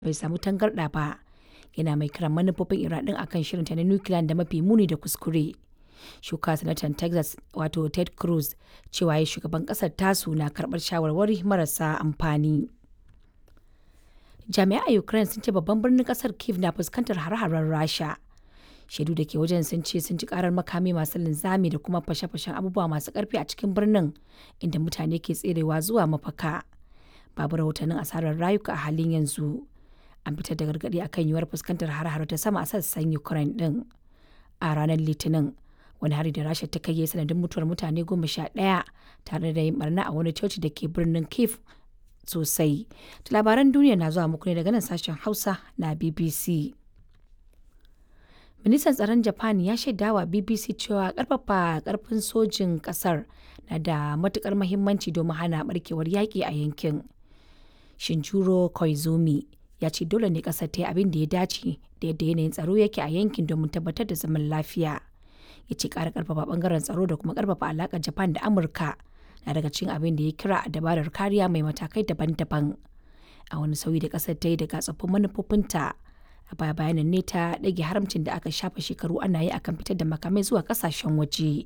bai samu tangarɗa ba yana mai kiran manufofin iran din akan shirinta na nukiliya da mafi muni da kuskure shuka sanatan texas wato ted cruz cewa ya shugaban kasar tasu na karbar shawarwari marasa amfani jami'ai a ukraine sun ce babban birnin kasar kiev na fuskantar hare-haren rasha shaidu da ke wajen sun ce sun ji karar makami masu linzami da kuma fashe-fashen abubuwa masu karfi a cikin birnin inda mutane ke tserewa zuwa mafaka babu rahotannin asarar rayuka a halin yanzu an fitar da gargaɗi akan yiwuwar fuskantar har-har ta sama a sassan ukraine din a ranar litinin wani hari da rasha ta kai ya sanadin mutuwar mutane goma sha ɗaya tare da yin barna a wani coci da ke birnin kiev sosai labaran duniya na zuwa muku ne daga nan sashen hausa na bbc ministan tsaron japan ya shaidawa bbc cewa karfafa karfin sojin kasar na da matukar mahimmanci domin hana barkewar yaƙi a yankin shinjuro koizumi ya ce dole ne kasar ta yi abin da ya dace da yadda yanayin tsaro yake a yankin domin tabbatar da zaman lafiya ya ce ƙara karfafa bangaren tsaro da kuma karfafa alaƙar japan da amurka na daga cikin abin da ya kira a dabarar kariya mai matakai daban-daban a wani sauyi da kasar ta yi daga tsoffin manufofinta a baya bayanan ne ta ɗage haramcin da aka shafa shekaru ana yi akan fitar da makamai zuwa ƙasashen waje.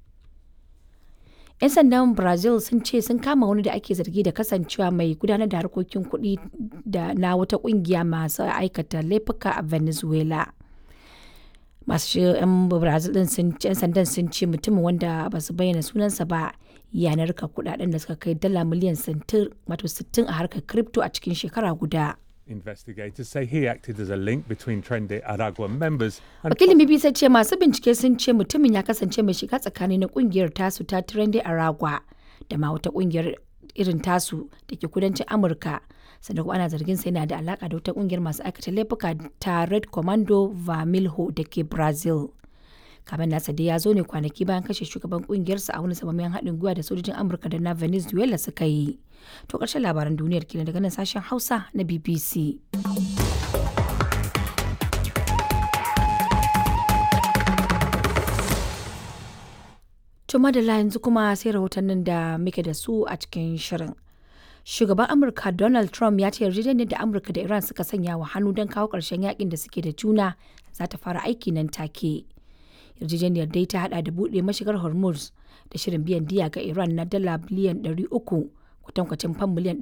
'yan sandan brazil sun ce sun kama wani da ake zargi da kasancewa mai gudanar da harkokin kuɗi da na wata ƙungiya masu aikata laifuka a venezuela masu 'yan brazil din sun 'yan sandan sun ce mutumin wanda ba su bayyana sunansa ba yanar ka kudaden da suka kai dala miliyan 60 a harkar crypto a cikin shekara guda Investigators say he acted as a link between Trendy Aragua members and wakilin bbc ce masu bincike sun ce mutumin ya kasance mai shiga tsakani na kungiyar tasu ta trendy aragua da ma wata kungiyar irin tasu da ke kudancin amurka sannan kuma ana zargin sa yana da alaka da wata kungiyar masu aikata laifuka ta red commando vermilho da ke brazil kamar nasa dai ya zo ne kwanaki bayan kashe shugaban kungiyarsa a wani samamen haɗin gwiwa da sojojin amurka da na venezuela suka yi to ƙarshen labaran duniyar kenan daga nan sashen hausa na bbc to madalla yanzu kuma sai rahotannin da muke da su a cikin shirin shugaban amurka donald trump ya ce yarjejeniyar da amurka da iran suka sanya wa hannu don kawo ƙarshen yakin da suke da juna za ta fara aiki nan take yarjejeniyar dai ta hada da buɗe mashigar hormuz da shirin biyan diya ga iran na dala biliyan 300 kwatankwacin fam miliyan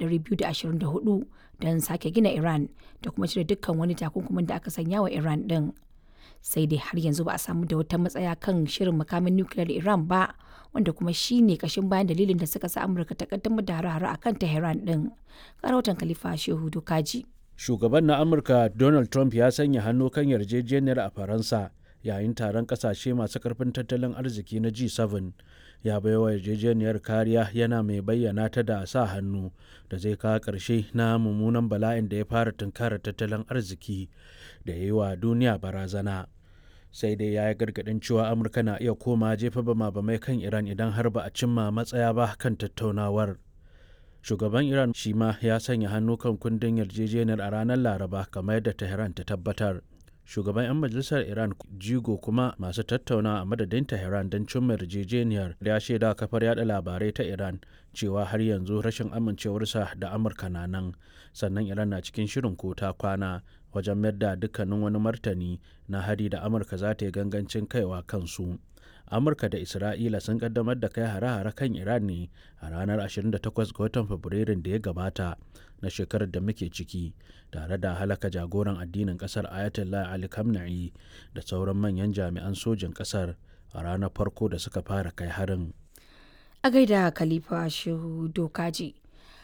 224 don sake gina iran da kuma cire dukkan wani takunkumin da aka sanya wa iran din sai dai har yanzu ba a samu da wata matsaya kan shirin makamin nukiliyar iran ba wanda kuma shi ne kashin bayan dalilin da suka sa amurka ta kaddamar da hare-hare a kan tehran din rahoton khalifa shehu dokaji shugaban na amurka donald trump ya sanya hannu kan yarjejeniyar a faransa yayin taron kasashe masu karfin tattalin arziki na G7 ya baiwa yarjejeniyar kariya yana mai bayyana ta da sa hannu da zai kawo ƙarshe na mummunan bala'in da ya fara tunkara tattalin arziki da ya yi wa duniya barazana sai dai ya yi gargaɗin cewa amurka na iya koma jefa bama bamai kan iran idan har ba a cimma matsaya ba kan tattaunawar shugaban iran shi ma ya sanya hannu kan kundin yarjejeniyar a ranar laraba kamar yadda tehran ta tabbatar shugaban 'yan majalisar iran jigo kuma masu tattauna a madadin tehran don cimma yarjejeniyar ya shaida kafar yada labarai ta iran cewa har yanzu rashin amincewarsa da amurka na nan sannan iran na cikin shirin ko ta kwana wajen mayar da dukkanin wani martani na hari da amurka za ta yi gangancin kaiwa kansu amurka da isra'ila sun kaddamar da kai hare-hare kan iran ne a ranar 28 ga watan fabrairun da ya gabata na shekarar da muke ciki tare da halaka jagoran addinin kasar ayatollah ali khamenei da sauran manyan jami'an sojin kasar a ranar farko da suka fara kai harin a gaida khalifa shehu dokaji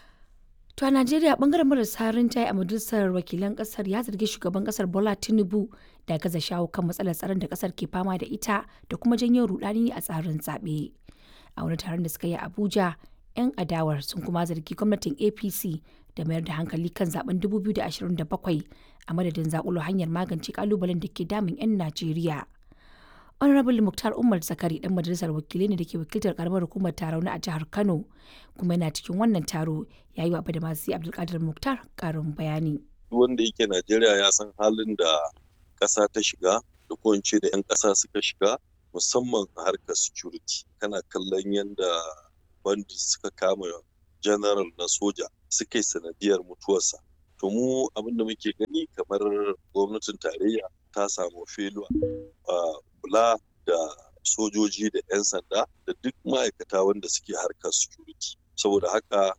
To a Najeriya bangaren marasa rinjaye a majalisar wakilan kasar ya zargi shugaban kasar Bola Tinubu da gaza shawo kan matsalar tsaron da kasar ke fama da ita da kuma janyo rudani a tsarin zaɓe. A wani taron da suka yi a Abuja, 'yan adawar sun kuma zargi gwamnatin APC da mayar da hankali kan zaben 2027 a madadin zakulo hanyar magance kalubalen da ke damun 'yan Najeriya. honorable muktar umar zakari dan majalisar wakilai ne da ke wakiltar karamar hukumar tarauni a jihar kano kuma yana cikin wannan taro ya yi wa da masu abdulkadir muktar karin bayani wanda yake najeriya ya san halin da ƙasa ta shiga da ko da 'yan ƙasa suka shiga musamman a harkar security kana kallon yadda bandit suka kama general na soja suka yi sanadiyar mutuwarsa to mu abin da muke gani kamar gwamnatin tarayya ta samu feluwa a kula da sojoji da 'yan sanda da duk ma'aikata wanda suke harkar security saboda haka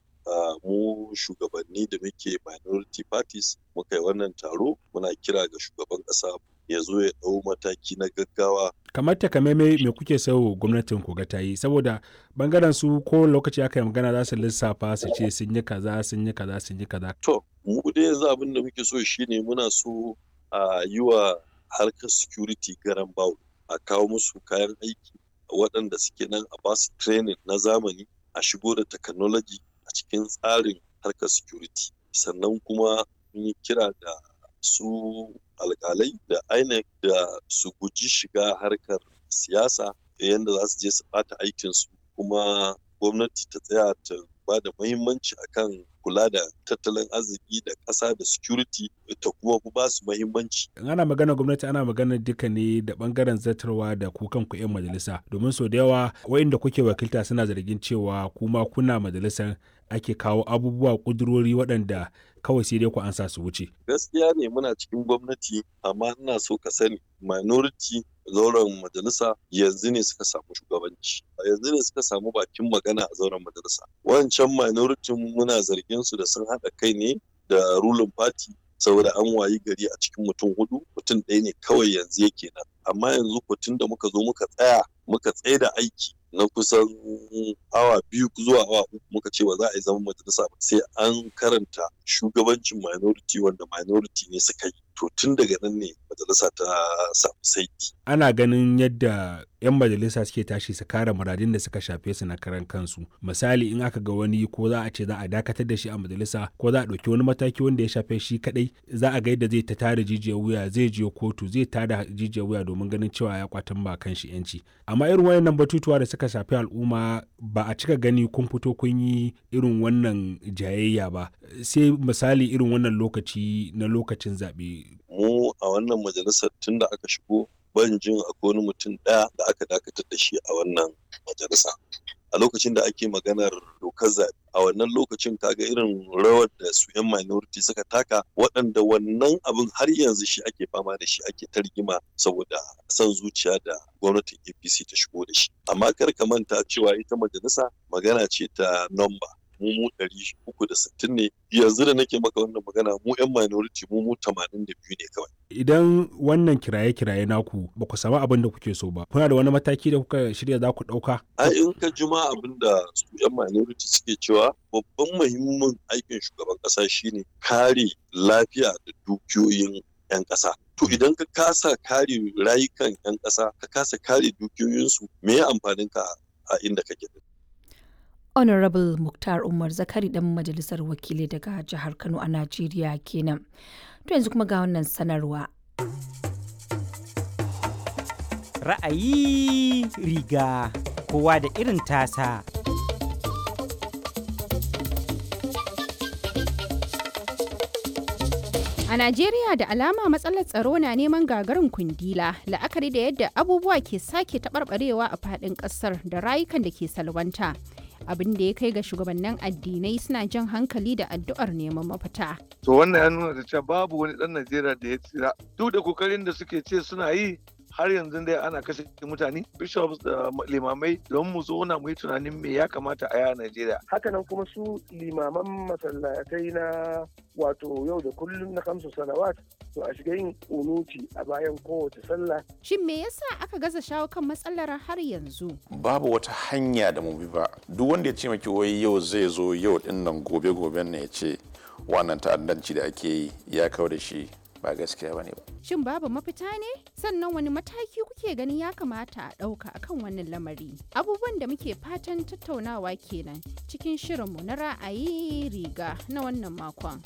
mu shugabanni da muke minority parties muka yi wannan taro muna kira ga shugaban ƙasa ya zo ya ɗau mataki na gaggawa kamar takamaimai me kuke so gwamnatin ku ga ta yi saboda bangaren su ko lokaci aka yi magana za su lissafa su ce sun yi kaza sun yi kaza sun yi kaza to mu dai yanzu abin da muke so shine muna so a yi wa harkar security garan bawo a kawo musu kayan aiki waɗanda suke nan a basu training na zamani a shigo da technology a cikin tsarin harkar security sannan kuma mun yi kira da su alkalai da INEC da su guji shiga harkar siyasa yadda za su je su ɓata aikinsu kuma gwamnati ta tsaya ta ba da muhimmanci akan kula da tattalin arziki da ƙasa da security ta kuma ba su muhimmanci. ana magana gwamnati ana magana duka ne da bangaren zartarwa da ku kanku 'yan majalisa domin sau da yawa wa'inda kuke wakilta suna zargin cewa kuma kuna majalisar ake kawo abubuwa kudurori waɗanda kawai sai dai ku ansa su wuce. Gaskiya ne muna cikin gwamnati amma ina so ka sani minority zauren majalisa yanzu ne suka samu shugabanci yanzu ne suka samu bakin magana a zauren majalisa wancan minority muna zargin su da sun haɗa kai ne da ruling party saboda an wayi gari a cikin mutum hudu mutum ɗaya ne kawai yanzu yake nan amma yanzu tun da muka zo muka tsaya muka tsaye da aiki na kusan awa biyu zuwa awa uku muka ce ba za a yi zaman majalisa ba sai an karanta shugabancin minority wanda minority ne suka yi to tun daga nan ne majalisa ta samu saiti. ana ganin yadda 'yan majalisa suke tashi su kare muradin da suka shafe su na karan kansu misali in aka ga wani ko za a ce za a dakatar da shi a majalisa ko za a ɗauki wani mataki wanda ya shafe shi kadai za a ga yadda zai ta tada jijiyar wuya zai je kotu zai tada jijiyar wuya domin ganin cewa ya kwatan ba kan shi yanci amma irin wayannan batutuwa da suka shafi al'umma ba a cika gani kun fito kun yi irin wannan jayayya ba sai misali irin wannan lokaci na lokacin zaɓe. mu a wannan majalisar tun da aka shigo ban jin akwai wani mutum ɗaya da aka dakatar da shi a wannan majalisa a lokacin da ake maganar dokar zaɓe a wannan lokacin kaga irin rawar da su 'yan minority suka taka waɗanda wannan abin har yanzu shi ake fama da shi ake ta rigima saboda son zuciya da gwamnatin apc ta shigo da shi amma kar ka manta cewa ita majalisa magana ce ta nomba mu mu ɗari uku da sittin ne yanzu da nake maka wannan magana mu 'yan minority mu mu tamanin da biyu ne kawai. Idan wannan kiraye-kiraye naku ba ku samu abin da kuke so ba, kuna da wani mataki da kuka shirya za ku ɗauka? A in ka juma abin da su 'yan minority suke cewa babban muhimmin aikin shugaban ƙasa shine kare lafiya da dukiyoyin 'yan ƙasa. To idan ka kasa kare rayukan 'yan ƙasa, ka kasa kare dukiyoyinsu, me ya amfanin ka a inda kake da honorable muktar umar zakari dan majalisar wakilai daga jihar kano a najeriya kenan to yanzu kuma ga wannan sanarwa ra'ayi riga kowa da irin tasa A Najeriya da alama matsalar tsaro na neman gagarin kundila la'akari da yadda abubuwa ke sake taɓarɓarewa a faɗin ƙasar da rayukan da ke salwanta. abin da ya kai ga shugabannin addinai suna jan hankali da addu'ar neman mafita. To wannan ya nuna da cewa babu wani ɗan Najeriya da ya tsira. Duk da kokarin da suke ce suna yi har yanzu dai ana kashe mutane bishops da limamai don mu zauna mu yi tunanin me ya kamata a yaya Najeriya. Hakanan kuma su limaman masallatai na wato yau da kullum na kamsu salawat to a shiga yin unuti a bayan kowace sallah. Shin me yasa aka gaza shawo kan matsalar har yanzu? Babu wata hanya da mu bi ba. Duk wanda ya ce maki wai yau zai zo yau din nan gobe goben ne ya ce wannan ta'addanci da ake yi ya kawo da shi ba gaskiya bane ba. Shin babu mafita ne? Sannan wani mataki kuke ganin ya kamata a ɗauka akan wannan lamari? Abubuwan da muke fatan tattaunawa kenan cikin shirinmu na ra'ayi riga na wannan makon.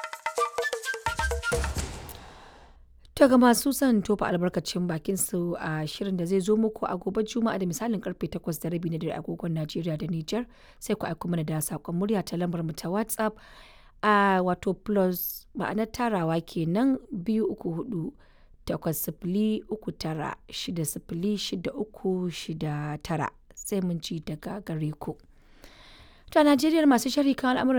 To ga masu son tofa albarkacin bakin su a shirin da zai zo muku a gobe Juma'a da misalin karfe 8 da rabi na dare agogon Najeriya da Nijar sai ku aiko mana da sakon murya ta lambar mu ta WhatsApp a wato plus ma'anar tarawa kenan biyu uku hudu takwas sifili uku tara shida sifili shida uku shida tara sai mun ci daga gare ku. To a Najeriya masu sharhi kan al'amuran